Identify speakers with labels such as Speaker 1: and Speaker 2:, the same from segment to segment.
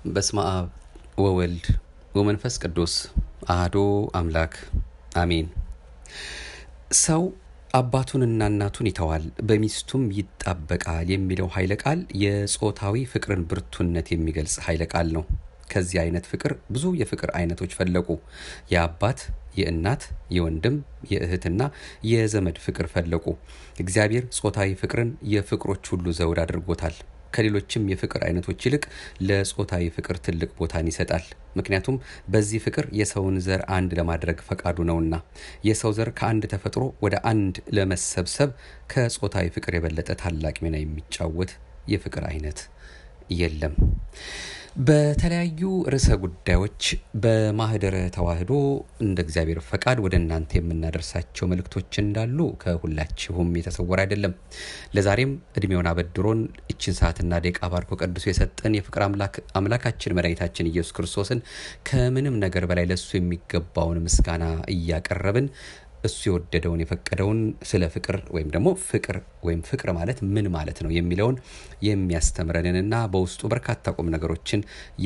Speaker 1: በስመ አብ ወወልድ ወመንፈስ ቅዱስ አህዶ አምላክ አሜን። ሰው አባቱንና እናቱን ይተዋል በሚስቱም ይጣበቃል የሚለው ኃይለ ቃል የጾታዊ ፍቅርን ብርቱነት የሚገልጽ ኃይለ ቃል ነው። ከዚህ አይነት ፍቅር ብዙ የፍቅር አይነቶች ፈለቁ። የአባት፣ የእናት፣ የወንድም፣ የእህትና የዘመድ ፍቅር ፈለቁ። እግዚአብሔር ጾታዊ ፍቅርን የፍቅሮች ሁሉ ዘውድ አድርጎታል። ከሌሎችም የፍቅር አይነቶች ይልቅ ለጾታዊ ፍቅር ትልቅ ቦታን ይሰጣል። ምክንያቱም በዚህ ፍቅር የሰውን ዘር አንድ ለማድረግ ፈቃዱ ነውና። የሰው ዘር ከአንድ ተፈጥሮ ወደ አንድ ለመሰብሰብ ከጾታዊ ፍቅር የበለጠ ታላቅ ሚና የሚጫወት የፍቅር አይነት የለም። በተለያዩ ርዕሰ ጉዳዮች በማህደረ ተዋህዶ እንደ እግዚአብሔር ፈቃድ ወደ እናንተ የምናደርሳቸው መልእክቶች እንዳሉ ከሁላችሁም የተሰወረ አይደለም። ለዛሬም እድሜውን አበድሮን እችን ሰዓትና ደቂቃ ባርኮ ቀድሶ የሰጠን የፍቅር አምላካችን መድኃኒታችን ኢየሱስ ክርስቶስን ከምንም ነገር በላይ ለእሱ የሚገባውን ምስጋና እያቀረብን እሱ የወደደውን የፈቀደውን ስለ ፍቅር ወይም ደግሞ ፍቅር ወይም ፍቅር ማለት ምን ማለት ነው የሚለውን የሚያስተምረንንና በውስጡ በርካታ ቁም ነገሮችን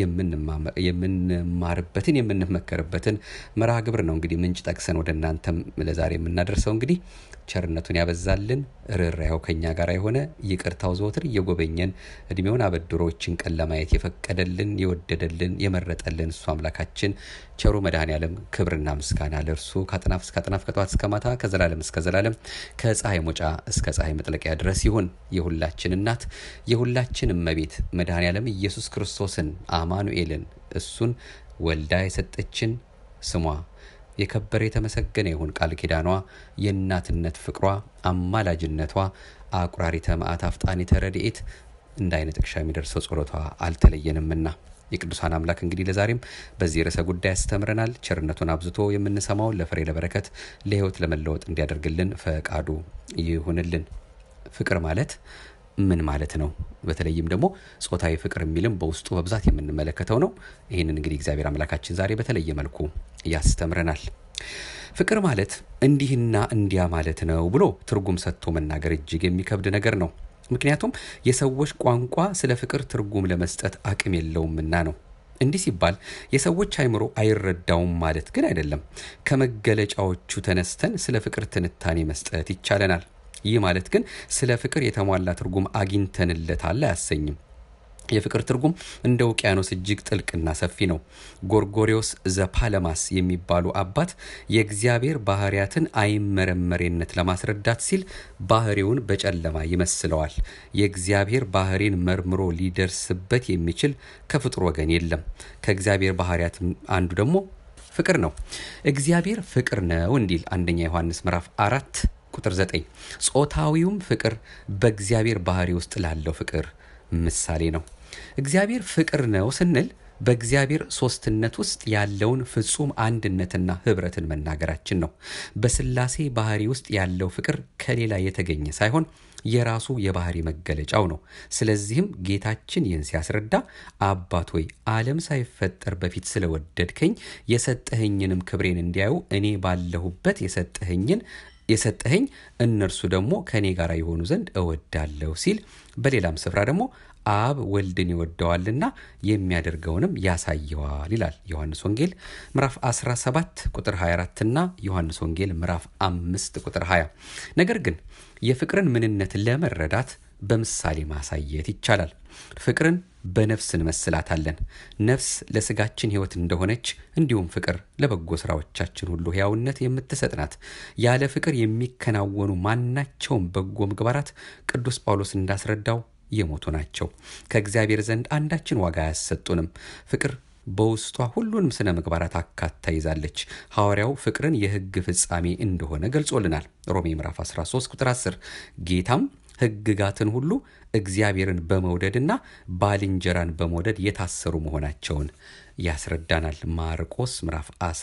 Speaker 1: የምንማርበትን የምንመከርበትን መርሃ ግብር ነው። እንግዲህ ምንጭ ጠቅሰን ወደ እናንተም ለዛሬ የምናደርሰው እንግዲህ ቸርነቱን ያበዛልን ርኅራኄው ከኛ ጋር የሆነ ይቅርታው ዘወትር እየጎበኘን እድሜውን አበድሮችን ቀን ለማየት የፈቀደልን የወደደልን የመረጠልን እሱ አምላካችን ቸሩ መድኃኔ ዓለም ክብርና ምስጋና ለእርሱ ከአጥናፍ እስከ አጥናፍ ከጠዋት እስከ ማታ ከዘላለም እስከ ዘላለም ከፀሐይ መውጫ እስከ ፀሐይ መጥለቂያ ድረስ ይሁን። የሁላችን እናት የሁላችን እመቤት መድኃኔ ዓለም ኢየሱስ ክርስቶስን አማኑኤልን እሱን ወልዳ የሰጠችን ስሟ የከበረ የተመሰገነ ይሁን። ቃል ኪዳኗ የእናትነት ፍቅሯ አማላጅነቷ አቁራሪተ መዓት አፍጣኒተ ረድኤት እንደ አይነ ጥቅሻ የሚደርሰው ጸሎቷ አልተለየንምና የቅዱሳን አምላክ እንግዲህ ለዛሬም በዚህ ርዕሰ ጉዳይ ያስተምረናል። ቸርነቱን አብዝቶ የምንሰማውን ለፍሬ ለበረከት ለሕይወት ለመለወጥ እንዲያደርግልን ፈቃዱ ይሁንልን። ፍቅር ማለት ምን ማለት ነው? በተለይም ደግሞ ጾታዊ ፍቅር የሚልም በውስጡ በብዛት የምንመለከተው ነው። ይህንን እንግዲህ እግዚአብሔር አምላካችን ዛሬ በተለየ መልኩ ያስተምረናል። ፍቅር ማለት እንዲህና እንዲያ ማለት ነው ብሎ ትርጉም ሰጥቶ መናገር እጅግ የሚከብድ ነገር ነው። ምክንያቱም የሰዎች ቋንቋ ስለ ፍቅር ትርጉም ለመስጠት አቅም የለውምና ነው። እንዲህ ሲባል የሰዎች አይምሮ አይረዳውም ማለት ግን አይደለም። ከመገለጫዎቹ ተነስተን ስለ ፍቅር ትንታኔ መስጠት ይቻለናል። ይህ ማለት ግን ስለ ፍቅር የተሟላ ትርጉም አግኝተንለታል አያሰኝም። የፍቅር ትርጉም እንደ ውቅያኖስ እጅግ ጥልቅና ሰፊ ነው። ጎርጎሪዎስ ዘፓለማስ የሚባሉ አባት የእግዚአብሔር ባህርያትን አይመረመሬነት ለማስረዳት ሲል ባህሪውን በጨለማ ይመስለዋል። የእግዚአብሔር ባህሪን መርምሮ ሊደርስበት የሚችል ከፍጡር ወገን የለም። ከእግዚአብሔር ባህርያት አንዱ ደግሞ ፍቅር ነው። እግዚአብሔር ፍቅር ነው እንዲል አንደኛ ዮሐንስ ምዕራፍ አራት ቁጥር ዘጠኝ ጾታዊውም ፍቅር በእግዚአብሔር ባህሪ ውስጥ ላለው ፍቅር ምሳሌ ነው። እግዚአብሔር ፍቅር ነው ስንል በእግዚአብሔር ሶስትነት ውስጥ ያለውን ፍጹም አንድነትና ህብረትን መናገራችን ነው። በስላሴ ባህሪ ውስጥ ያለው ፍቅር ከሌላ የተገኘ ሳይሆን የራሱ የባህሪ መገለጫው ነው። ስለዚህም ጌታችን ይህን ሲያስረዳ አባት ሆይ ዓለም ሳይፈጠር በፊት ስለወደድከኝ የሰጠኸኝንም ክብሬን እንዲያዩ እኔ ባለሁበት የሰጠኸኝን የሰጠኸኝ እነርሱ ደግሞ ከእኔ ጋር የሆኑ ዘንድ እወዳለሁ ሲል በሌላም ስፍራ ደግሞ አብ ወልድን ይወደዋልና የሚያደርገውንም ያሳየዋል ይላል ዮሐንስ ወንጌል ምዕራፍ 17 ቁጥር 24 እና ዮሐንስ ወንጌል ምዕራፍ 5 ቁጥር 20። ነገር ግን የፍቅርን ምንነት ለመረዳት በምሳሌ ማሳየት ይቻላል። ፍቅርን በነፍስ እንመስላታለን። ነፍስ ለስጋችን ሕይወት እንደሆነች እንዲሁም ፍቅር ለበጎ ስራዎቻችን ሁሉ ሕያውነት የምትሰጥ ናት። ያለ ፍቅር የሚከናወኑ ማናቸውም በጎ ምግባራት ቅዱስ ጳውሎስ እንዳስረዳው የሞቱ ናቸው። ከእግዚአብሔር ዘንድ አንዳችን ዋጋ አያሰጡንም። ፍቅር በውስጧ ሁሉንም ስነ ምግባራት አካታ ይዛለች። ሐዋርያው ፍቅርን የሕግ ፍጻሜ እንደሆነ ገልጾልናል። ሮሜ ምዕራፍ 13 ቁጥር 10 ጌታም ሕግጋትን ሁሉ እግዚአብሔርን በመውደድና ባልንጀራን በመውደድ የታሰሩ መሆናቸውን ያስረዳናል። ማርቆስ ምዕራፍ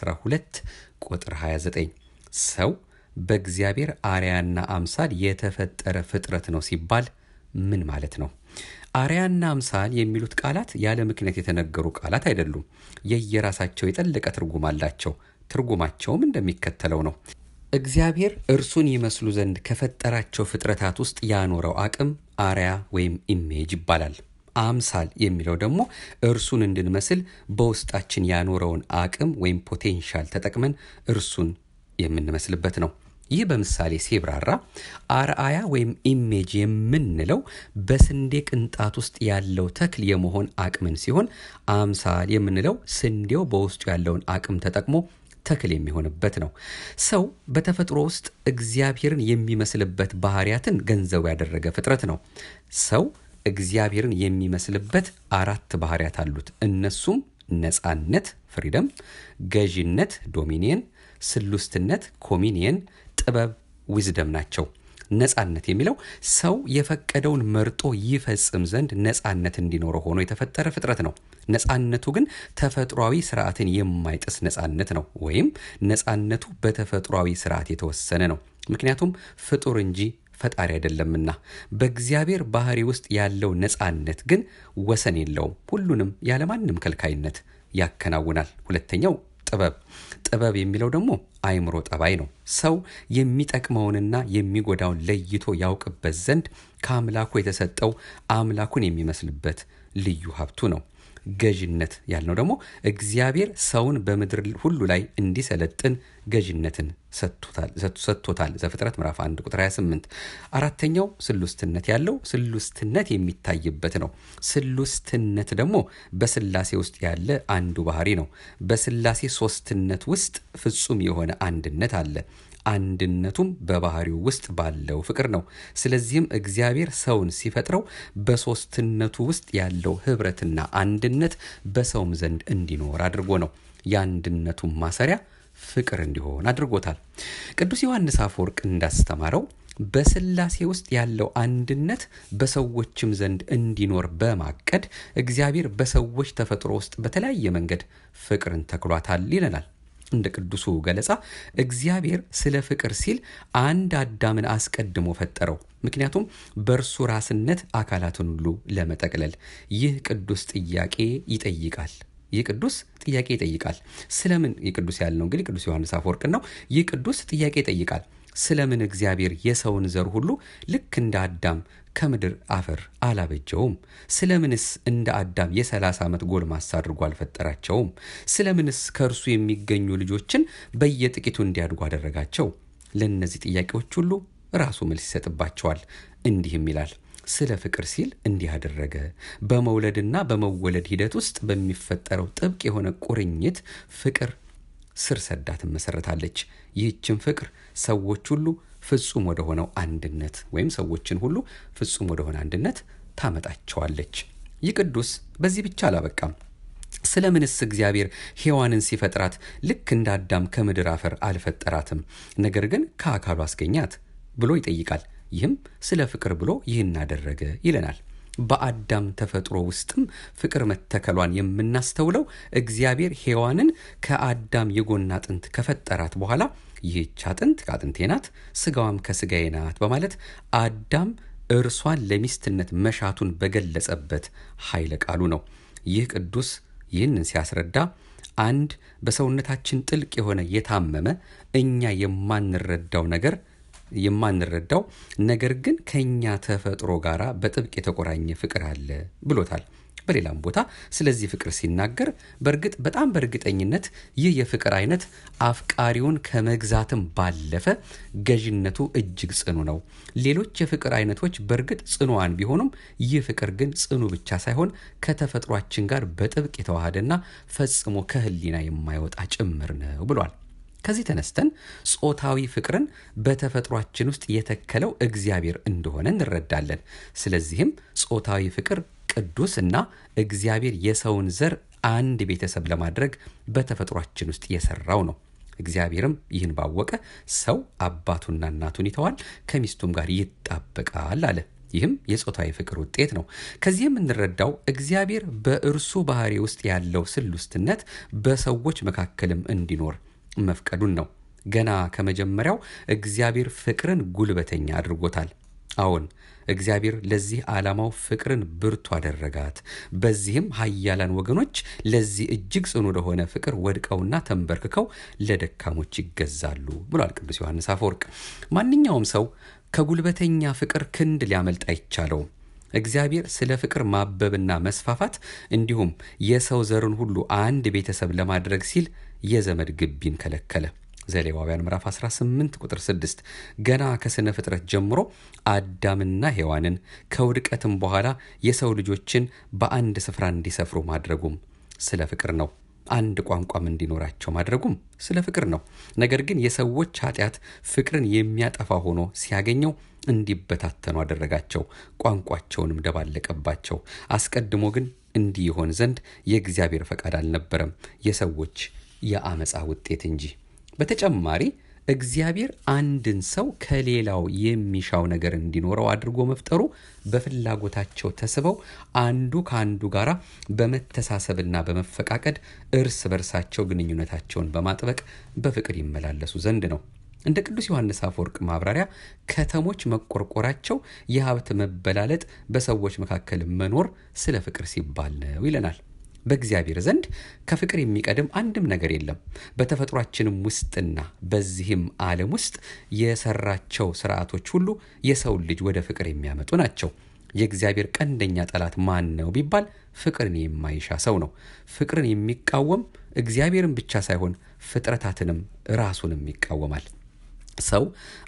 Speaker 1: 12 ቁጥር 29 ሰው በእግዚአብሔር አርያና አምሳል የተፈጠረ ፍጥረት ነው ሲባል ምን ማለት ነው? አርያና አምሳል የሚሉት ቃላት ያለ ምክንያት የተነገሩ ቃላት አይደሉም። የየራሳቸው የጠለቀ ትርጉም አላቸው። ትርጉማቸውም እንደሚከተለው ነው። እግዚአብሔር እርሱን ይመስሉ ዘንድ ከፈጠራቸው ፍጥረታት ውስጥ ያኖረው አቅም አርያ ወይም ኢሜጅ ይባላል። አምሳል የሚለው ደግሞ እርሱን እንድንመስል በውስጣችን ያኖረውን አቅም ወይም ፖቴንሻል ተጠቅመን እርሱን የምንመስልበት ነው። ይህ በምሳሌ ሲብራራ አርአያ ወይም ኢሜጅ የምንለው በስንዴ ቅንጣት ውስጥ ያለው ተክል የመሆን አቅምን ሲሆን አምሳል የምንለው ስንዴው በውስጡ ያለውን አቅም ተጠቅሞ ተክል የሚሆንበት ነው። ሰው በተፈጥሮ ውስጥ እግዚአብሔርን የሚመስልበት ባህሪያትን ገንዘቡ ያደረገ ፍጥረት ነው። ሰው እግዚአብሔርን የሚመስልበት አራት ባህሪያት አሉት። እነሱም ነፃነት ፍሪደም፣ ገዥነት ዶሚኒየን፣ ስሉስትነት ኮሚኒየን፣ ጥበብ ዊዝደም ናቸው። ነፃነት የሚለው ሰው የፈቀደውን መርጦ ይፈጽም ዘንድ ነፃነት እንዲኖረው ሆኖ የተፈጠረ ፍጥረት ነው። ነፃነቱ ግን ተፈጥሯዊ ስርዓትን የማይጥስ ነፃነት ነው፣ ወይም ነፃነቱ በተፈጥሯዊ ስርዓት የተወሰነ ነው። ምክንያቱም ፍጡር እንጂ ፈጣሪ አይደለምና። በእግዚአብሔር ባህሪ ውስጥ ያለው ነፃነት ግን ወሰን የለውም። ሁሉንም ያለማንም ከልካይነት ያከናውናል። ሁለተኛው ጥበብ ጥበብ የሚለው ደግሞ አእምሮ ጠባይ ነው። ሰው የሚጠቅመውንና የሚጎዳውን ለይቶ ያውቅበት ዘንድ ከአምላኩ የተሰጠው አምላኩን የሚመስልበት ልዩ ሀብቱ ነው። ገዥነት ያልነው ደግሞ እግዚአብሔር ሰውን በምድር ሁሉ ላይ እንዲሰለጥን ገዥነትን ሰጥቶታል። ዘፍጥረት ምዕራፍ 1 ቁጥር 28። አራተኛው ስሉስትነት ያለው ስሉስትነት የሚታይበት ነው። ስሉስትነት ደግሞ በስላሴ ውስጥ ያለ አንዱ ባህሪ ነው። በስላሴ ሶስትነት ውስጥ ፍጹም የሆነ አንድነት አለ። አንድነቱም በባህሪው ውስጥ ባለው ፍቅር ነው። ስለዚህም እግዚአብሔር ሰውን ሲፈጥረው በሶስትነቱ ውስጥ ያለው ህብረትና አንድነት በሰውም ዘንድ እንዲኖር አድርጎ ነው። የአንድነቱም ማሰሪያ ፍቅር እንዲሆን አድርጎታል። ቅዱስ ዮሐንስ አፈወርቅ እንዳስተማረው በስላሴ ውስጥ ያለው አንድነት በሰዎችም ዘንድ እንዲኖር በማቀድ እግዚአብሔር በሰዎች ተፈጥሮ ውስጥ በተለያየ መንገድ ፍቅርን ተክሏታል ይለናል። እንደ ቅዱሱ ገለጻ እግዚአብሔር ስለ ፍቅር ሲል አንድ አዳምን አስቀድሞ ፈጠረው። ምክንያቱም በእርሱ ራስነት አካላትን ሁሉ ለመጠቅለል። ይህ ቅዱስ ጥያቄ ይጠይቃል። ይህ ቅዱስ ጥያቄ ይጠይቃል። ስለምን ይህ ቅዱስ ያልነው እንግዲህ ቅዱስ ዮሐንስ አፈወርቅ ነው። ይህ ቅዱስ ጥያቄ ይጠይቃል። ስለምን እግዚአብሔር የሰውን ዘር ሁሉ ልክ እንደ አዳም ከምድር አፈር አላበጀውም? ስለምንስ እንደ አዳም የሰላሳ ዓመት ጎልማሳ አድርጎ አልፈጠራቸውም? ስለምንስ ከእርሱ የሚገኙ ልጆችን በየጥቂቱ እንዲያድጉ አደረጋቸው? ለእነዚህ ጥያቄዎች ሁሉ ራሱ መልስ ይሰጥባቸዋል። እንዲህም ይላል ስለ ፍቅር ሲል እንዲህ አደረገ። በመውለድና በመወለድ ሂደት ውስጥ በሚፈጠረው ጥብቅ የሆነ ቁርኝት ፍቅር ስር ሰዳ ትመሰረታለች። ይህችን ፍቅር ሰዎች ሁሉ ፍጹም ወደ ሆነው አንድነት ወይም ሰዎችን ሁሉ ፍጹም ወደ ሆነ አንድነት ታመጣቸዋለች። ይህ ቅዱስ በዚህ ብቻ አላበቃም። ስለምንስ እግዚአብሔር ሔዋንን ሲፈጥራት ልክ እንደ አዳም ከምድር አፈር አልፈጠራትም፣ ነገር ግን ከአካሉ አስገኛት ብሎ ይጠይቃል። ይህም ስለ ፍቅር ብሎ ይህን አደረገ ይለናል። በአዳም ተፈጥሮ ውስጥም ፍቅር መተከሏን የምናስተውለው እግዚአብሔር ሔዋንን ከአዳም የጎን አጥንት ከፈጠራት በኋላ ይህች አጥንት ከአጥንቴ ናት፣ ስጋዋም ከስጋዬ ናት በማለት አዳም እርሷን ለሚስትነት መሻቱን በገለጸበት ኃይለ ቃሉ ነው። ይህ ቅዱስ ይህንን ሲያስረዳ አንድ በሰውነታችን ጥልቅ የሆነ የታመመ እኛ የማንረዳው ነገር የማንረዳው ነገር ግን ከኛ ተፈጥሮ ጋር በጥብቅ የተቆራኘ ፍቅር አለ ብሎታል። በሌላም ቦታ ስለዚህ ፍቅር ሲናገር በእርግጥ በጣም በእርግጠኝነት ይህ የፍቅር አይነት አፍቃሪውን ከመግዛትም ባለፈ ገዥነቱ እጅግ ጽኑ ነው። ሌሎች የፍቅር አይነቶች በእርግጥ ጽኑዋን ቢሆኑም ይህ ፍቅር ግን ጽኑ ብቻ ሳይሆን ከተፈጥሯችን ጋር በጥብቅ የተዋሃደና ፈጽሞ ከሕሊና የማይወጣ ጭምር ነው ብሏል። ከዚህ ተነስተን ጾታዊ ፍቅርን በተፈጥሯችን ውስጥ የተከለው እግዚአብሔር እንደሆነ እንረዳለን። ስለዚህም ጾታዊ ፍቅር ቅዱስ እና እግዚአብሔር የሰውን ዘር አንድ ቤተሰብ ለማድረግ በተፈጥሯችን ውስጥ የሰራው ነው። እግዚአብሔርም ይህን ባወቀ ሰው አባቱና እናቱን ይተዋል፣ ከሚስቱም ጋር ይጣበቃል አለ። ይህም የጾታዊ ፍቅር ውጤት ነው። ከዚህ የምንረዳው እግዚአብሔር በእርሱ ባህሪ ውስጥ ያለው ስሉስትነት በሰዎች መካከልም እንዲኖር መፍቀዱን ነው። ገና ከመጀመሪያው እግዚአብሔር ፍቅርን ጉልበተኛ አድርጎታል። አዎን እግዚአብሔር ለዚህ ዓላማው ፍቅርን ብርቱ አደረጋት። በዚህም ኃያላን ወገኖች ለዚህ እጅግ ጽኑ ለሆነ ፍቅር ወድቀውና ተንበርክከው ለደካሞች ይገዛሉ ብሏል ቅዱስ ዮሐንስ አፈወርቅ። ማንኛውም ሰው ከጉልበተኛ ፍቅር ክንድ ሊያመልጥ አይቻለውም። እግዚአብሔር ስለ ፍቅር ማበብና መስፋፋት እንዲሁም የሰው ዘርን ሁሉ አንድ ቤተሰብ ለማድረግ ሲል የዘመድ ግቢን ከለከለ። ዘሌዋውያን ምዕራፍ 18 ቁጥር 6 ገና ከስነ ፍጥረት ጀምሮ አዳምና ሔዋንን ከውድቀትም በኋላ የሰው ልጆችን በአንድ ስፍራ እንዲሰፍሩ ማድረጉም ስለ ፍቅር ነው። አንድ ቋንቋም እንዲኖራቸው ማድረጉም ስለ ፍቅር ነው። ነገር ግን የሰዎች ኃጢአት ፍቅርን የሚያጠፋ ሆኖ ሲያገኘው እንዲበታተኑ አደረጋቸው፣ ቋንቋቸውንም ደባለቀባቸው። አስቀድሞ ግን እንዲህ ይሆን ዘንድ የእግዚአብሔር ፈቃድ አልነበረም፣ የሰዎች የአመፃ ውጤት እንጂ። በተጨማሪ እግዚአብሔር አንድን ሰው ከሌላው የሚሻው ነገር እንዲኖረው አድርጎ መፍጠሩ በፍላጎታቸው ተስበው አንዱ ከአንዱ ጋር በመተሳሰብና በመፈቃቀድ እርስ በርሳቸው ግንኙነታቸውን በማጥበቅ በፍቅር ይመላለሱ ዘንድ ነው። እንደ ቅዱስ ዮሐንስ አፈወርቅ ማብራሪያ ከተሞች መቆርቆራቸው የሀብት መበላለጥ በሰዎች መካከል መኖር ስለ ፍቅር ሲባል ነው ይለናል። በእግዚአብሔር ዘንድ ከፍቅር የሚቀድም አንድም ነገር የለም። በተፈጥሯችንም ውስጥና በዚህም ዓለም ውስጥ የሰራቸው ስርዓቶች ሁሉ የሰውን ልጅ ወደ ፍቅር የሚያመጡ ናቸው። የእግዚአብሔር ቀንደኛ ጠላት ማን ነው ቢባል ፍቅርን የማይሻ ሰው ነው። ፍቅርን የሚቃወም እግዚአብሔርን ብቻ ሳይሆን ፍጥረታትንም ራሱንም ይቃወማል። ሰው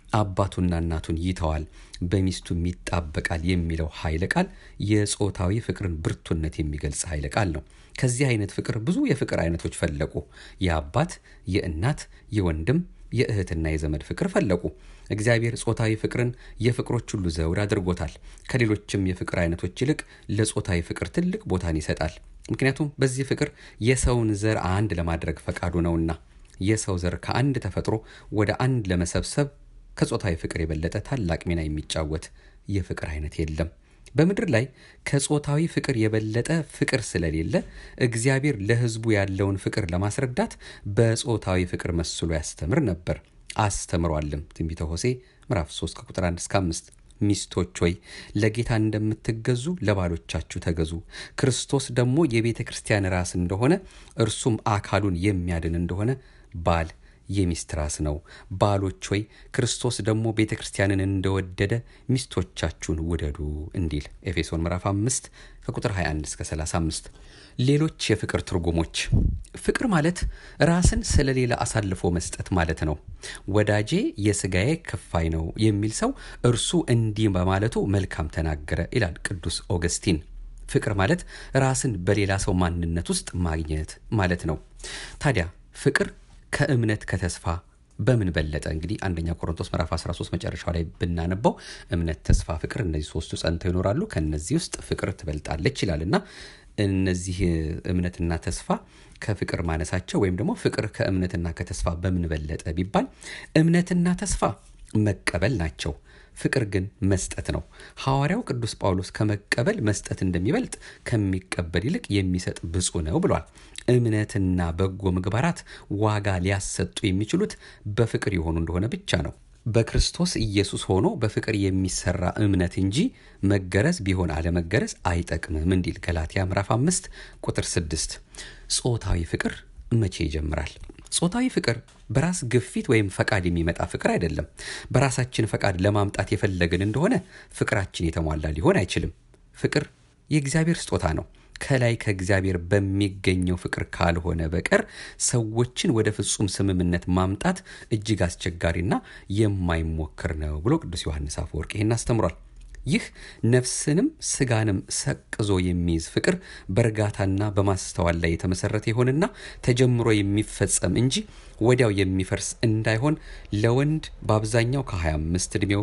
Speaker 1: አባቱና እናቱን ይተዋል፣ በሚስቱም ይጣበቃል የሚለው ኃይለ ቃል የጾታዊ ፍቅርን ብርቱነት የሚገልጽ ኃይለ ቃል ነው። ከዚህ አይነት ፍቅር ብዙ የፍቅር አይነቶች ፈለቁ። የአባት፣ የእናት፣ የወንድም፣ የእህትና የዘመድ ፍቅር ፈለቁ። እግዚአብሔር ጾታዊ ፍቅርን የፍቅሮች ሁሉ ዘውድ አድርጎታል። ከሌሎችም የፍቅር አይነቶች ይልቅ ለጾታዊ ፍቅር ትልቅ ቦታን ይሰጣል። ምክንያቱም በዚህ ፍቅር የሰውን ዘር አንድ ለማድረግ ፈቃዱ ነውና። የሰው ዘር ከአንድ ተፈጥሮ ወደ አንድ ለመሰብሰብ ከጾታዊ ፍቅር የበለጠ ታላቅ ሚና የሚጫወት የፍቅር አይነት የለም። በምድር ላይ ከጾታዊ ፍቅር የበለጠ ፍቅር ስለሌለ እግዚአብሔር ለሕዝቡ ያለውን ፍቅር ለማስረዳት በጾታዊ ፍቅር መስሎ ያስተምር ነበር፣ አስተምሯልም። ትንቢተ ሆሴ ምዕራፍ 3 ከቁጥር 1 እስከ 5 ሚስቶች ሆይ ለጌታ እንደምትገዙ ለባሎቻችሁ ተገዙ። ክርስቶስ ደግሞ የቤተ ክርስቲያን ራስ እንደሆነ እርሱም አካሉን የሚያድን እንደሆነ ባል የሚስት ራስ ነው። ባሎች ሆይ ክርስቶስ ደግሞ ቤተ ክርስቲያንን እንደወደደ ሚስቶቻችሁን ውደዱ እንዲል ኤፌሶን ምዕራፍ 5 ከቁጥር 21 እስከ 35። ሌሎች የፍቅር ትርጉሞች ፍቅር ማለት ራስን ስለሌላ አሳልፎ መስጠት ማለት ነው። ወዳጄ የስጋዬ ክፋይ ነው የሚል ሰው እርሱ እንዲህ በማለቱ መልካም ተናገረ ይላል ቅዱስ ኦገስቲን። ፍቅር ማለት ራስን በሌላ ሰው ማንነት ውስጥ ማግኘት ማለት ነው። ታዲያ ፍቅር ከእምነት ከተስፋ በምን በለጠ? እንግዲህ አንደኛ ቆሮንቶስ ምዕራፍ 13 መጨረሻው ላይ ብናነበው እምነት፣ ተስፋ፣ ፍቅር እነዚህ ሶስቱ ጸንተው ይኖራሉ፣ ከነዚህ ውስጥ ፍቅር ትበልጣለች ይላል እና እነዚህ እምነትና ተስፋ ከፍቅር ማነሳቸው ወይም ደግሞ ፍቅር ከእምነትና ከተስፋ በምን በለጠ ቢባል እምነትና ተስፋ መቀበል ናቸው። ፍቅር ግን መስጠት ነው። ሐዋርያው ቅዱስ ጳውሎስ ከመቀበል መስጠት እንደሚበልጥ ከሚቀበል ይልቅ የሚሰጥ ብፁዕ ነው ብሏል። እምነትና በጎ ምግባራት ዋጋ ሊያሰጡ የሚችሉት በፍቅር የሆኑ እንደሆነ ብቻ ነው። በክርስቶስ ኢየሱስ ሆኖ በፍቅር የሚሰራ እምነት እንጂ መገረዝ ቢሆን አለመገረዝ አይጠቅምም እንዲል ገላትያ ምዕራፍ አምስት ቁጥር ስድስት ጾታዊ ፍቅር መቼ ይጀምራል? ጾታዊ ፍቅር በራስ ግፊት ወይም ፈቃድ የሚመጣ ፍቅር አይደለም። በራሳችን ፈቃድ ለማምጣት የፈለግን እንደሆነ ፍቅራችን የተሟላ ሊሆን አይችልም። ፍቅር የእግዚአብሔር ስጦታ ነው። ከላይ ከእግዚአብሔር በሚገኘው ፍቅር ካልሆነ በቀር ሰዎችን ወደ ፍጹም ስምምነት ማምጣት እጅግ አስቸጋሪና የማይሞክር ነው ብሎ ቅዱስ ዮሐንስ አፈወርቅ ይህን አስተምሯል። ይህ ነፍስንም ስጋንም ሰቅዞ የሚይዝ ፍቅር በእርጋታና በማስተዋል ላይ የተመሰረተ ይሆንና ተጀምሮ የሚፈጸም እንጂ ወዲያው የሚፈርስ እንዳይሆን ለወንድ በአብዛኛው ከ25 ዕድሜው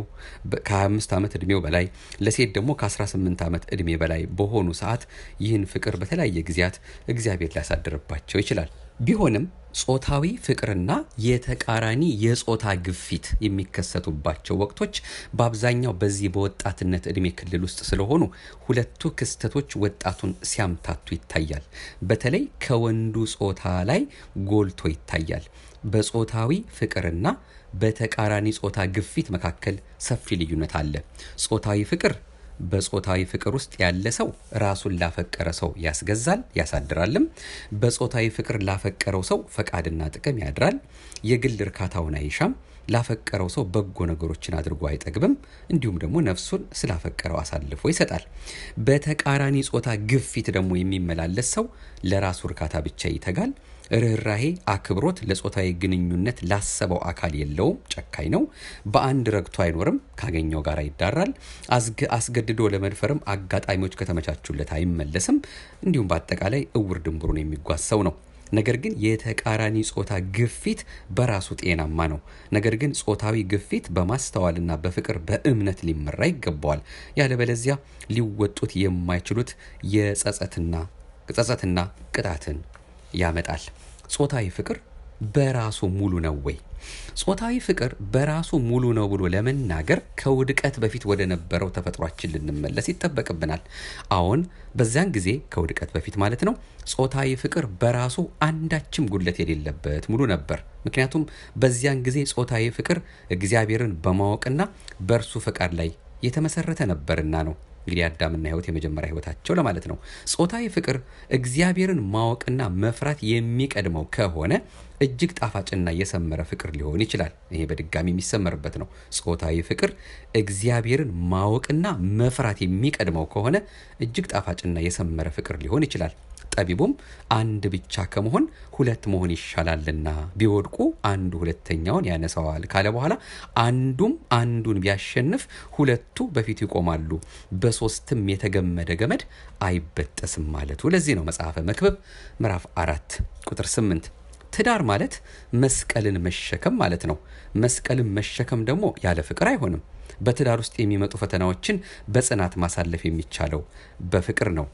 Speaker 1: ከ25 ዓመት ዕድሜው በላይ ለሴት ደግሞ ከ18 ዓመት ዕድሜ በላይ በሆኑ ሰዓት ይህን ፍቅር በተለያየ ጊዜያት እግዚአብሔር ሊያሳድርባቸው ይችላል። ቢሆንም ጾታዊ ፍቅርና የተቃራኒ የጾታ ግፊት የሚከሰቱባቸው ወቅቶች በአብዛኛው በዚህ በወጣትነት ዕድሜ ክልል ውስጥ ስለሆኑ ሁለቱ ክስተቶች ወጣቱን ሲያምታቱ ይታያል። በተለይ ከወንዱ ጾታ ላይ ጎልቶ ይታያል። በጾታዊ ፍቅርና በተቃራኒ ጾታ ግፊት መካከል ሰፊ ልዩነት አለ። ጾታዊ ፍቅር በጾታዊ ፍቅር ውስጥ ያለ ሰው ራሱን ላፈቀረ ሰው ያስገዛል ያሳድራልም። በጾታዊ ፍቅር ላፈቀረው ሰው ፈቃድና ጥቅም ያድራል። የግል እርካታውን አይሻም። ላፈቀረው ሰው በጎ ነገሮችን አድርጎ አይጠግብም። እንዲሁም ደግሞ ነፍሱን ስላፈቀረው አሳልፎ ይሰጣል። በተቃራኒ ጾታ ግፊት ደግሞ የሚመላለስ ሰው ለራሱ እርካታ ብቻ ይተጋል። ርኅራሄ፣ አክብሮት ለጾታዊ ግንኙነት ላሰበው አካል የለውም። ጨካኝ ነው። በአንድ ረግቶ አይኖርም። ካገኘው ጋር ይዳራል። አስገድዶ ለመድፈርም አጋጣሚዎች ከተመቻቹለት አይመለስም። እንዲሁም በአጠቃላይ እውር ድንብሩን የሚጓዝ ሰው ነው። ነገር ግን የተቃራኒ ጾታ ግፊት በራሱ ጤናማ ነው። ነገር ግን ጾታዊ ግፊት በማስተዋልና በፍቅር በእምነት ሊመራ ይገባዋል። ያለበለዚያ ሊወጡት የማይችሉት የጸጸትና ጸጸትና ቅጣትን ያመጣል። ጾታዊ ፍቅር በራሱ ሙሉ ነው ወይ? ጾታዊ ፍቅር በራሱ ሙሉ ነው ብሎ ለመናገር ከውድቀት በፊት ወደ ነበረው ተፈጥሯችን ልንመለስ ይጠበቅብናል። አሁን በዚያን ጊዜ ከውድቀት በፊት ማለት ነው። ጾታዊ ፍቅር በራሱ አንዳችም ጉድለት የሌለበት ሙሉ ነበር። ምክንያቱም በዚያን ጊዜ ጾታዊ ፍቅር እግዚአብሔርን በማወቅና በእርሱ ፈቃድ ላይ የተመሰረተ ነበርና ነው። እንግዲህ አዳምና ሕይወት የመጀመሪያ ሕይወታቸው ለማለት ነው። ጾታዊ ፍቅር እግዚአብሔርን ማወቅና መፍራት የሚቀድመው ከሆነ እጅግ ጣፋጭና የሰመረ ፍቅር ሊሆን ይችላል። ይሄ በድጋሚ የሚሰመርበት ነው። ጾታዊ ፍቅር እግዚአብሔርን ማወቅና መፍራት የሚቀድመው ከሆነ እጅግ ጣፋጭና የሰመረ ፍቅር ሊሆን ይችላል። ጠቢቡም አንድ ብቻ ከመሆን ሁለት መሆን ይሻላልና ቢወድቁ አንዱ ሁለተኛውን ያነሳዋል ካለ በኋላ አንዱም አንዱን ቢያሸንፍ ሁለቱ በፊቱ ይቆማሉ፣ በሶስትም የተገመደ ገመድ አይበጠስም ማለቱ ለዚህ ነው። መጽሐፈ መክብብ ምዕራፍ አራት ቁጥር ስምንት ትዳር ማለት መስቀልን መሸከም ማለት ነው። መስቀልን መሸከም ደግሞ ያለ ፍቅር አይሆንም። በትዳር ውስጥ የሚመጡ ፈተናዎችን በጽናት ማሳለፍ የሚቻለው በፍቅር ነው።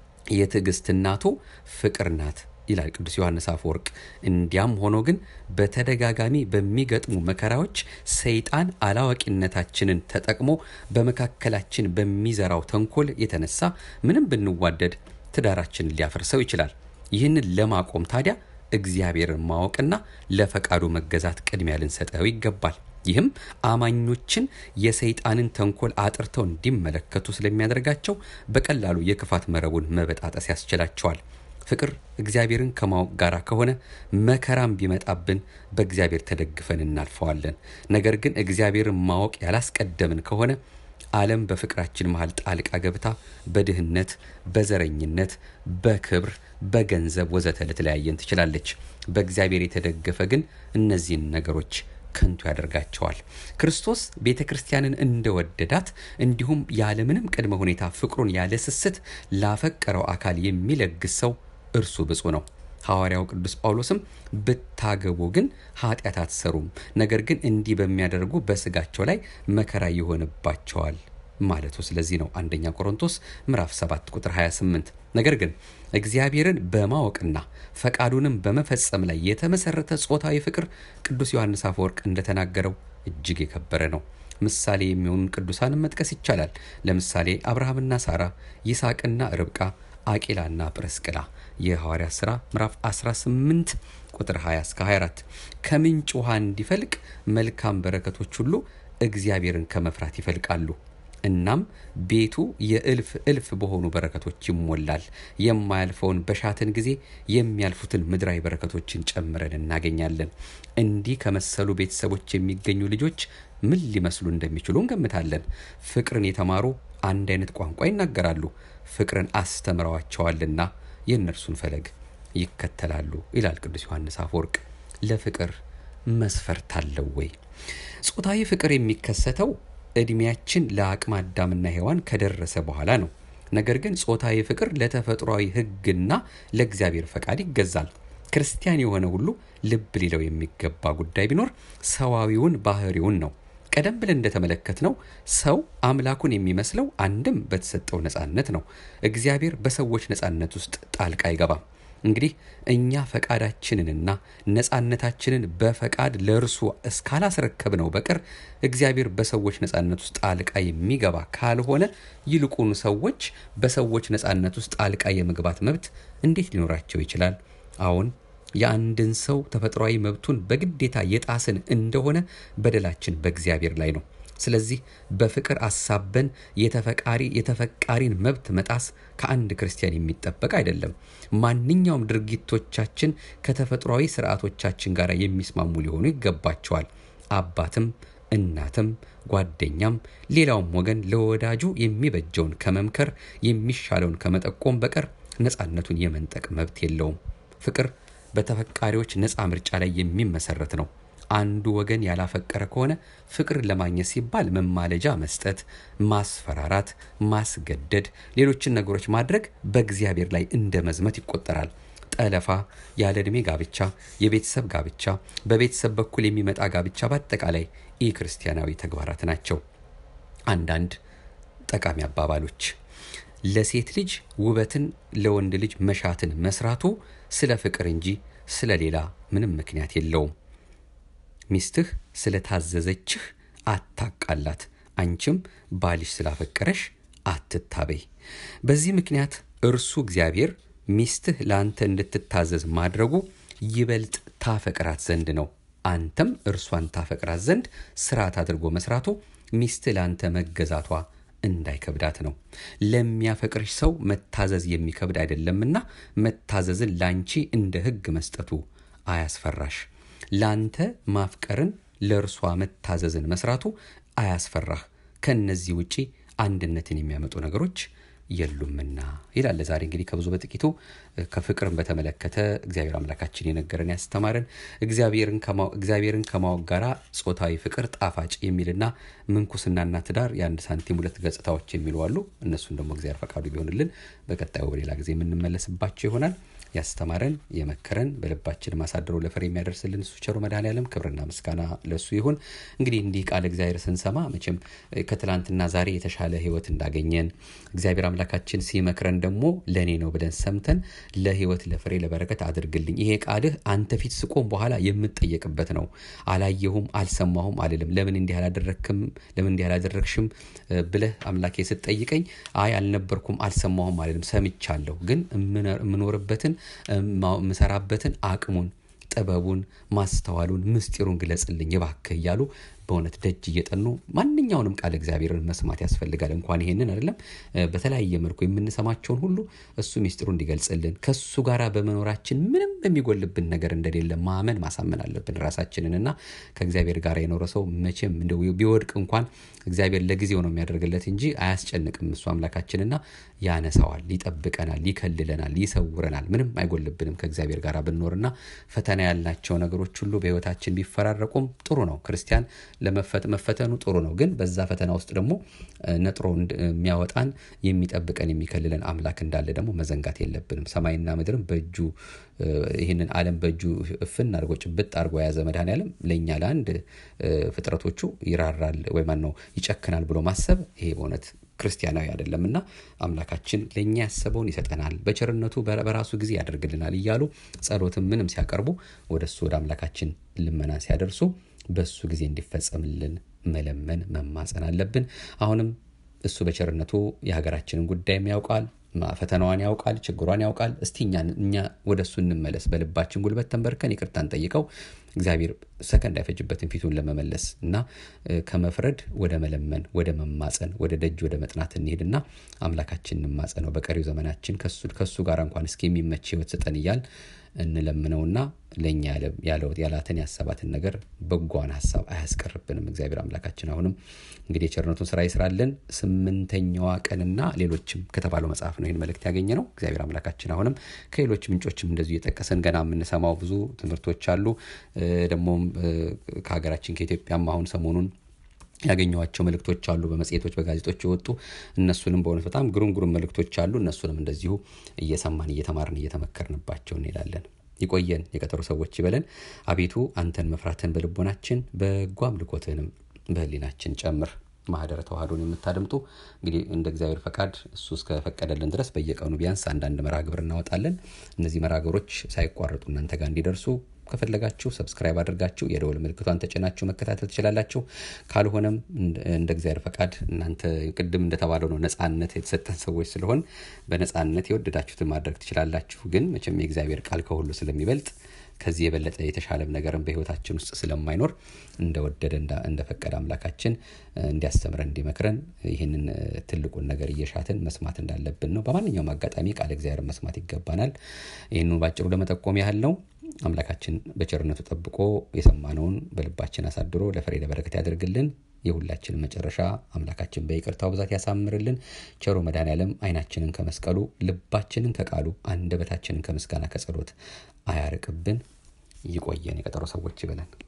Speaker 1: የትዕግስት እናቱ ፍቅር ናት ይላል ቅዱስ ዮሐንስ አፈወርቅ። እንዲያም ሆኖ ግን በተደጋጋሚ በሚገጥሙ መከራዎች ሰይጣን አላዋቂነታችንን ተጠቅሞ በመካከላችን በሚዘራው ተንኮል የተነሳ ምንም ብንዋደድ ትዳራችንን ሊያፈርሰው ይችላል። ይህንን ለማቆም ታዲያ እግዚአብሔርን ማወቅና ለፈቃዱ መገዛት ቅድሚያ ልንሰጠው ይገባል። ይህም አማኞችን የሰይጣንን ተንኮል አጥርተው እንዲመለከቱ ስለሚያደርጋቸው በቀላሉ የክፋት መረቡን መበጣጠስ ያስችላቸዋል። ፍቅር እግዚአብሔርን ከማወቅ ጋር ከሆነ መከራም ቢመጣብን በእግዚአብሔር ተደግፈን እናልፈዋለን። ነገር ግን እግዚአብሔርን ማወቅ ያላስቀደምን ከሆነ ዓለም በፍቅራችን መሃል ጣልቃ ገብታ በድህነት፣ በዘረኝነት፣ በክብር፣ በገንዘብ ወዘተ ልትለያየን ትችላለች። በእግዚአብሔር የተደገፈ ግን እነዚህን ነገሮች ከንቱ ያደርጋቸዋል። ክርስቶስ ቤተ ክርስቲያንን እንደወደዳት እንዲሁም ያለምንም ቅድመ ሁኔታ ፍቅሩን ያለ ስስት ላፈቀረው አካል የሚለግስ ሰው እርሱ ብፁዕ ነው። ሐዋርያው ቅዱስ ጳውሎስም ብታገቡ ግን ኃጢአት አትሰሩም፣ ነገር ግን እንዲህ በሚያደርጉ በስጋቸው ላይ መከራ ይሆንባቸዋል ማለቱ ስለዚህ ነው። አንደኛ ቆሮንቶስ ምዕራፍ 7 ቁጥር 28። ነገር ግን እግዚአብሔርን በማወቅና ፈቃዱንም በመፈጸም ላይ የተመሰረተ ጾታዊ ፍቅር ቅዱስ ዮሐንስ አፈወርቅ እንደተናገረው እጅግ የከበረ ነው። ምሳሌ የሚሆኑ ቅዱሳንን መጥቀስ ይቻላል። ለምሳሌ አብርሃምና ሳራ፣ ይስሐቅና ርብቃ፣ አቂላና ጵርስቅላ የሐዋርያት ሥራ ምዕራፍ 18 ቁጥር 20 እስከ 24 ከምንጭ ውሃ እንዲፈልቅ መልካም በረከቶች ሁሉ እግዚአብሔርን ከመፍራት ይፈልቃሉ። እናም ቤቱ የእልፍ እልፍ በሆኑ በረከቶች ይሞላል። የማያልፈውን በሻትን ጊዜ የሚያልፉትን ምድራዊ በረከቶችን ጨምረን እናገኛለን። እንዲህ ከመሰሉ ቤተሰቦች የሚገኙ ልጆች ምን ሊመስሉ እንደሚችሉ እንገምታለን። ፍቅርን የተማሩ አንድ አይነት ቋንቋ ይናገራሉ፣ ፍቅርን አስተምረዋቸዋልና የእነርሱን ፈለግ ይከተላሉ ይላል ቅዱስ ዮሐንስ አፈወርቅ። ለፍቅር መስፈርት አለው ወይ? ጾታዊ ፍቅር የሚከሰተው እድሜያችን ለአቅመ አዳምና ሔዋን ከደረሰ በኋላ ነው። ነገር ግን ጾታዊ ፍቅር ለተፈጥሯዊ ሕግና ለእግዚአብሔር ፈቃድ ይገዛል። ክርስቲያን የሆነ ሁሉ ልብ ሊለው የሚገባ ጉዳይ ቢኖር ሰዋዊውን ባህሪውን ነው። ቀደም ብለን እንደተመለከትነው ሰው አምላኩን የሚመስለው አንድም በተሰጠው ነፃነት ነው። እግዚአብሔር በሰዎች ነፃነት ውስጥ ጣልቃ አይገባም። እንግዲህ እኛ ፈቃዳችንንና ነፃነታችንን በፈቃድ ለእርሱ እስካላስረከብነው በቀር እግዚአብሔር በሰዎች ነፃነት ውስጥ ጣልቃ የሚገባ ካልሆነ ይልቁኑ ሰዎች በሰዎች ነፃነት ውስጥ ጣልቃ የመግባት መብት እንዴት ሊኖራቸው ይችላል? አሁን የአንድን ሰው ተፈጥሯዊ መብቱን በግዴታ የጣስን እንደሆነ በደላችን በእግዚአብሔር ላይ ነው። ስለዚህ በፍቅር አሳበን የተፈቃሪ የተፈቃሪን መብት መጣስ ከአንድ ክርስቲያን የሚጠበቅ አይደለም። ማንኛውም ድርጊቶቻችን ከተፈጥሯዊ ስርዓቶቻችን ጋር የሚስማሙ ሊሆኑ ይገባቸዋል። አባትም እናትም ጓደኛም ሌላውም ወገን ለወዳጁ የሚበጀውን ከመምከር የሚሻለውን ከመጠቆም በቀር ነፃነቱን የመንጠቅ መብት የለውም። ፍቅር በተፈቃሪዎች ነፃ ምርጫ ላይ የሚመሰረት ነው። አንዱ ወገን ያላፈቀረ ከሆነ ፍቅርን ለማግኘት ሲባል መማለጃ መስጠት፣ ማስፈራራት፣ ማስገደድ፣ ሌሎችን ነገሮች ማድረግ በእግዚአብሔር ላይ እንደ መዝመት ይቆጠራል። ጠለፋ፣ ያለ ዕድሜ ጋብቻ፣ የቤተሰብ ጋብቻ፣ በቤተሰብ በኩል የሚመጣ ጋብቻ በአጠቃላይ ኢ ክርስቲያናዊ ተግባራት ናቸው። አንዳንድ ጠቃሚ አባባሎች ለሴት ልጅ ውበትን ለወንድ ልጅ መሻትን መስራቱ ስለ ፍቅር እንጂ ስለ ሌላ ምንም ምክንያት የለውም። ሚስትህ ስለታዘዘችህ አታቃላት፣ አንቺም ባልሽ ስላፈቀረሽ አትታበይ። በዚህ ምክንያት እርሱ እግዚአብሔር ሚስትህ ለአንተ እንድትታዘዝ ማድረጉ ይበልጥ ታፈቅራት ዘንድ ነው። አንተም እርሷን ታፈቅራት ዘንድ ስርዓት አድርጎ መስራቱ ሚስትህ ለአንተ መገዛቷ እንዳይከብዳት ነው። ለሚያፈቅርሽ ሰው መታዘዝ የሚከብድ አይደለምና መታዘዝን ላንቺ እንደ ሕግ መስጠቱ አያስፈራሽ። ላንተ ማፍቀርን ለእርሷ መታዘዝን መስራቱ አያስፈራህ። ከእነዚህ ውጪ አንድነትን የሚያመጡ ነገሮች የሉምና ይላል። ዛሬ እንግዲህ ከብዙ በጥቂቱ ከፍቅርን በተመለከተ እግዚአብሔር አምላካችን የነገረን ያስተማረን እግዚአብሔርን ከማወቅ ጋራ ጾታዊ ፍቅር ጣፋጭ የሚልና ምንኩስናና ትዳር የአንድ ሳንቲም ሁለት ገጽታዎች የሚሉ አሉ። እነሱን ደግሞ እግዚአብሔር ፈቃዱ ቢሆንልን በቀጣዩ በሌላ ጊዜ የምንመለስባቸው ይሆናል። ያስተማረን የመከረን በልባችን ማሳደሮ ለፍሬ የሚያደርስልን እሱ ቸሩ መድኃኔዓለም ክብርና ምስጋና ለሱ ይሁን። እንግዲህ እንዲህ ቃል እግዚአብሔር ስንሰማ መቼም ከትላንትና ዛሬ የተሻለ ሕይወት እንዳገኘን እግዚአብሔር አምላካችን ሲመክረን ደግሞ ለእኔ ነው ብለን ሰምተን ለሕይወት ለፍሬ ለበረከት አድርግልኝ፣ ይሄ ቃልህ አንተ ፊት ስቆም በኋላ የምጠየቅበት ነው። አላየሁም፣ አልሰማሁም አልልም። ለምን እንዲህ አላደረክም፣ ለምን እንዲህ አላደረግሽም ብለህ አምላኬ ስትጠይቀኝ አይ አልነበርኩም፣ አልሰማሁም አልልም። ሰምቻለሁ፣ ግን የምኖርበትን የምሰራበትን አቅሙን ጥበቡን ማስተዋሉን ምስጢሩን ግለጽልኝ እባክህ እያሉ በእውነት ደጅ እየጠኑ ማንኛውንም ቃል እግዚአብሔርን መስማት ያስፈልጋል። እንኳን ይሄንን አይደለም በተለያየ መልኩ የምንሰማቸውን ሁሉ እሱ ምስጢሩ እንዲገልጽልን ከሱ ጋር በመኖራችን ምንም የሚጎልብን ነገር እንደሌለ ማመን ማሳመን አለብን ራሳችንን እና ከእግዚአብሔር ጋር የኖረ ሰው መቼም እንደው ቢወድቅ እንኳን እግዚአብሔር ለጊዜው ነው የሚያደርግለት እንጂ አያስጨንቅም። እሱ አምላካችንና ያነሳዋል፣ ይጠብቀናል፣ ይከልለናል፣ ይሰውረናል። ምንም አይጎልብንም ከእግዚአብሔር ጋር ብንኖርና ፈተና ያልናቸው ነገሮች ሁሉ በሕይወታችን ቢፈራረቁም ጥሩ ነው። ክርስቲያን ለመፈተኑ ጥሩ ነው። ግን በዛ ፈተና ውስጥ ደግሞ ነጥሮ የሚያወጣን የሚጠብቀን የሚከልለን አምላክ እንዳለ ደግሞ መዘንጋት የለብንም። ሰማይና ምድርም በእጁ ይህንን ዓለም በእጁ እፍን አድርጎ ጭብጥ አድርጎ የያዘ መድኃኔዓለም ለእኛ ለአንድ ፍጥረቶቹ ይራራል ወይ ማን ነው ይጨክናል ብሎ ማሰብ ይሄ በእውነት ክርስቲያናዊ አይደለም እና አምላካችን ለእኛ ያሰበውን ይሰጠናል፣ በቸርነቱ በራሱ ጊዜ ያደርግልናል እያሉ ጸሎትን ምንም ሲያቀርቡ ወደ እሱ ወደ አምላካችን ልመና ሲያደርሱ በእሱ ጊዜ እንዲፈጸምልን መለመን መማፀን አለብን። አሁንም እሱ በቸርነቱ የሀገራችንን ጉዳይም ያውቃል፣ ፈተናዋን ያውቃል፣ ችግሯን ያውቃል። እስቲ እኛ ወደ እሱ እንመለስ፣ በልባችን ጉልበት ተንበርከን ይቅርታን ጠይቀው እግዚአብሔር ሰከንድ አይፈጅበትን ፊቱን ለመመለስ እና ከመፍረድ ወደ መለመን ወደ መማፀን ወደ ደጅ ወደ መጥናት እንሄድና አምላካችን እንማጸነው። በቀሪው ዘመናችን ከሱ ጋር እንኳን እስኪ የሚመች ህይወት ስጠን እያል እንለምነውና ለእኛ ያላትን ያሰባትን ነገር በጓን ሀሳብ አያስቀርብንም። እግዚአብሔር አምላካችን አሁንም እንግዲህ የቸርነቱን ስራ ይስራልን። ስምንተኛዋ ቀንና ሌሎችም ከተባለው መጽሐፍ ነው ይህን መልእክት ያገኘ ነው። እግዚአብሔር አምላካችን አሁንም ከሌሎች ምንጮችም እንደዚሁ የጠቀሰን ገና የምንሰማው ብዙ ትምህርቶች አሉ። ደግሞም ከሀገራችን ከኢትዮጵያም አሁን ሰሞኑን ያገኘኋቸው መልእክቶች አሉ። በመጽሔቶች በጋዜጦች የወጡ እነሱንም በእውነት በጣም ግሩም ግሩም መልእክቶች አሉ። እነሱንም እንደዚሁ እየሰማን እየተማርን እየተመከርንባቸው እንሄዳለን። ይቆየን፣ የቀጠሮ ሰዎች ይበለን። አቤቱ አንተን መፍራትን በልቦናችን በጎ አምልኮትህንም በህሊናችን ጨምር። ማህደረ ተዋህዶን የምታደምጡ እንግዲህ እንደ እግዚአብሔር ፈቃድ እሱ እስከፈቀደልን ድረስ በየቀኑ ቢያንስ አንዳንድ መርሃ ግብር እናወጣለን። እነዚህ መርሃ ግብሮች ሳይቋረጡ እናንተ ጋር እንዲደርሱ ከፈለጋችሁ ሰብስክራይብ አድርጋችሁ የደወል ምልክቷን ተጭናችሁ መከታተል ትችላላችሁ። ካልሆነም እንደ እግዚአብሔር ፈቃድ እናንተ ቅድም እንደተባለው ነው ነጻነት የተሰጠን ሰዎች ስለሆን በነጻነት የወደዳችሁትን ማድረግ ትችላላችሁ። ግን መቼም የእግዚአብሔር ቃል ከሁሉ ስለሚበልጥ ከዚህ የበለጠ የተሻለም ነገርን በህይወታችን ውስጥ ስለማይኖር እንደወደደ እንደፈቀደ አምላካችን እንዲያስተምረን እንዲመክረን ይህንን ትልቁን ነገር እየሻትን መስማት እንዳለብን ነው። በማንኛውም አጋጣሚ ቃል እግዚአብሔር መስማት ይገባናል። ይህኑ ባጭሩ ለመጠቆም ያህል ነው። አምላካችን በቸርነቱ ጠብቆ የሰማነውን በልባችን አሳድሮ ለፍሬ ለበረከት ያደርግልን። የሁላችንን መጨረሻ አምላካችን በይቅርታው ብዛት ያሳምርልን። ቸሮ መድኃኔዓለም ዓይናችንን ከመስቀሉ ልባችንን ከቃሉ አንደበታችንን ከምስጋና ከጸሎት አያርቅብን። ይቆየን። የቀጠሮ ሰዎች ይበለን።